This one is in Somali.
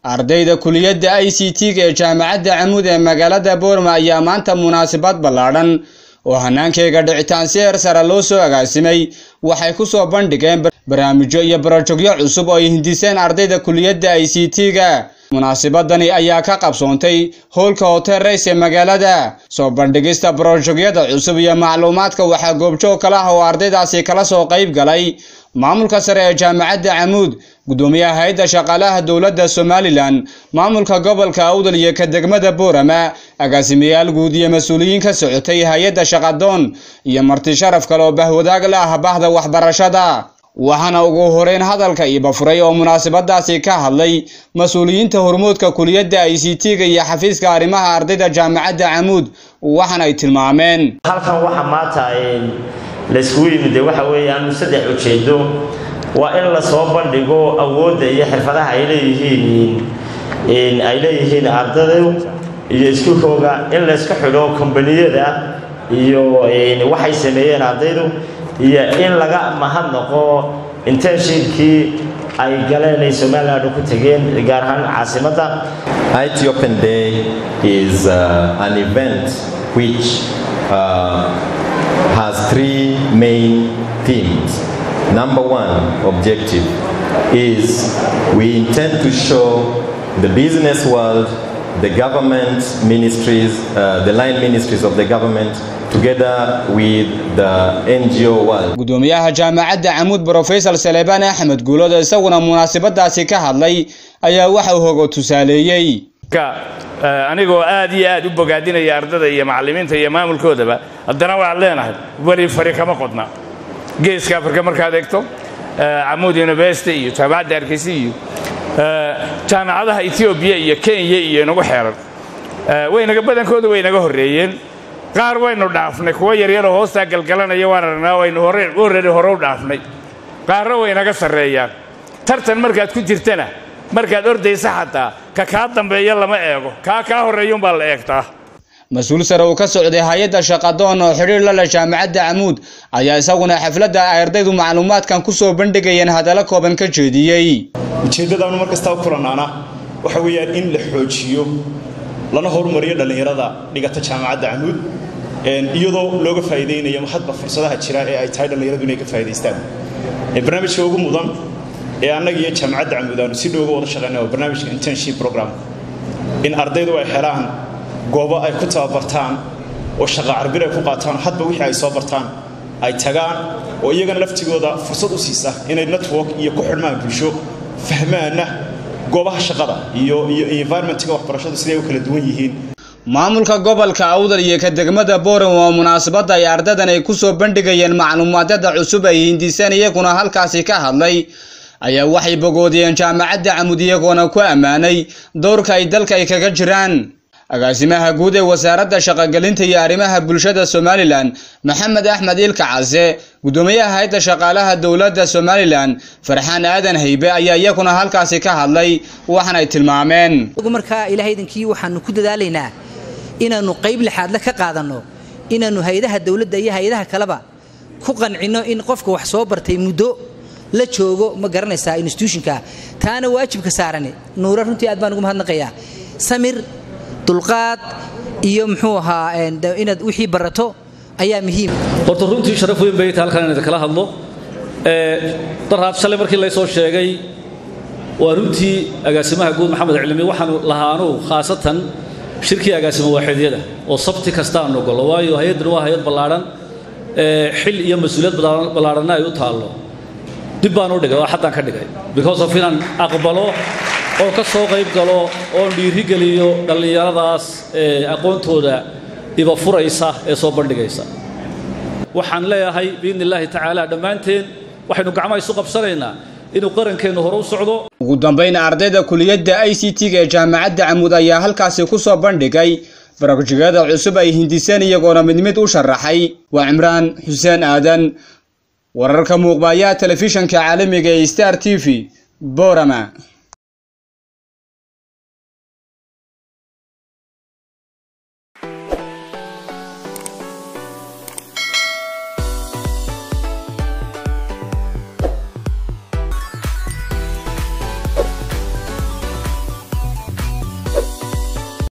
ardayda kuliyadda i c t-ga ee jaamacadda camuud ee magaalada boorma ayaa maanta munaasabad ballaadhan oo hannaankeyga dhicitaan si heer sare loo soo agaasimay waxay ku soo bandhigeen barnaamijyo iyo barojogyo cusub oo ay hindiseen ardayda kuliyadda i c t-ga munaasabadani ayaa ka qabsoontay howlka hotel rays ee magaalada soo bandhigista barojogyada cusub iyo macluumaadka waxaa goobjoog kala ah oo ardaydaasi kala soo qayb galay maamulka sare ee jaamacadda camuud gudoomiyaha hay-adda shaqaalaha dowladda somalilan maamulka gobolka awdal iyo ka degmada boorama agaasimayaal guud iyo mas-uuliyiin ka socotay hay-adda shaqadoon iyo marti sharaf kale oo bahwadaag la ah bahda waxbarashada waxaana ugu horeyn hadalka iibafuray oo munaasabadaasi ka hadlay mas-uuliyiinta hormoodka kuliyadda i c t-ga iyo xafiiska arrimaha ardayda jaamacadda camuud waxaana ay tilmaameen halkan waxa maanta layskugu yimid waxa weeyaan saddex ujeedo waa in lasoo bandhigo awoodda iyo xirfadaha ay leeyihiin ay leeyihiin ardaydu iyo iskuulkooga in layska xidho kombaniyada iyo waxay sameeyeen ardaydu iyo in laga mahadnaqo internshipkii ay galeen ay somaliland ku tageen gaar ahaan caasimadda IT Open Day is uh, an event which uh, has three main themes. Number one objective is we intend to show the business world, the government ministries, uh, the line ministries of the government, together with the NGO world. gudoomiyaha jaamacadda camuud brofesor saleebaan axmed guulood oo isaguna munaasabadaasi ka hadlay ayaa waxa uu hogo tusaaleeyey anigoo aad iyo aad u bogaadinaya ardada iyo macallimiinta iyo maamulkoodaba haddana waxaad leenahay weli fari kama qodna geeska afrika markaad eegto camuud university iyo jaamacadda hargeysa iyo jaamacadaha etoobiya iyo kenya iyo inagu xeeran waynaga badankooda way naga horreeyeen qaar waynu dhaafnay kuwo yaryaroo hoostaa galgalanaya waan aragnaa waynu horreeri hore u dhaafnay qaarna way naga sarreeyaan tartan markaad ku jirtana markaad ordaysa xataa ka kaa dambeeya lama eego kaa kaa horreeyuunbaa la eegtaa mas-uul sare uu ka socday hay-adda shaqadoon oo xidhiir la leh jaamacadda camuud ayaa isaguna xafladda ay ardaydu macluumaadkan ku soo bandhigayeen hadallo kooban ka jeediyey ujeeddadaanu mar kastaa u kulanaana waxa weeyaan in la xoojiyo lana horumariyo dhallinyarada dhigata jaamacadda camuud iyadoo looga faa'iidaynayo hadba fursadaha jira ee ay tahay dhallinyaradu inay ka faa'idaystaan barnaamijka ugu mudan ee annaga iyo jaamacadda camuud aanu si dhowga wada shaqeyna waa barnaamijka internship program in ardaydu ay helaan goobo ay ku tababartaan oo shaqa carbir ay ku qaataan hadba wixii ay soo bartaan ay tagaan oo iyagana laftigooda fursad u siisa inay network iyo ku xidhmaan bulsho fahmaana goobaha shaqada iyo iyo environmentga waxbarashadu siday u kala duwan yihiin maamulka gobolka awdal iyo ka degmada boran waa munaasabadda ay ardadan ay ku soo bandhigayeen macluumaadyada cusub ay hindiseen iyaguna halkaasi ka hadlay ayaa waxay bogoodiyeen jaamacadda camud iyagoona ku ammaanay dowrka ay dalka ay kaga jiraan agaasimaha guud ee wasaaradda shaqogelinta iyo arrimaha bulshada somalilan maxamed axmed ilka case gudoomiyaha hay-adda shaqaalaha dowladda somalilan farxaan aadan haybe ayaa iyaguna halkaasi ka hadlay waxaanay tilmaameen markaa ilaahaydankii waxaanu ku dadaalaynaa inaannu qayb lixaadle ka qaadanno inaannu hay-adaha dowladda iyo hay-adaha kaleba ku qancinno in qofka wax soo bartay muddo la joogo ma garanaysaa instituutionka taana waajibka saarani nuura runtii aad baan ugu mahadnaqayaa samir dulqaad iyo muxuu ahaa inaad wixii barato ayaa muhiim horta runtii sharaf weyn bay tahay halkan inaan kala hadlo daraab shalay markii laysoo sheegay waa runtii agaasimaha guud maxamed cilmi waxaanu lahaanu khaasatan shirkii agaasimo waaxidyada oo sabti kasta aan ogolo waayo hay-addan waa hay-ad ballaadhan xil iyo mas-uuliyad ballaadhanna ay u taallo dib baan u dhigay oo xaddaan ka dhigay because of inaan aqbalo oo ka soo qayb galo oon dhiirigeliyo dhallinyaradaas ee aqoontooda iba furaysa ee soo bandhigaysa waxaan leeyahay biidni illaahi tacaala dhammaanteen waxaynu gacmaha isu qabsanaynaa inuu qarankeennu hore u socdo ugu dambayn ardayda kuliyadda i c t-ga ee jaamacadda camuud ayaa halkaasi ku soo bandhigay barojigada cusub ay hindiseen iyagoona mid mid u sharaxay waa cimraan xuseen aadan wararka muuqbaaya telefishanka caalamiga ee star t v borama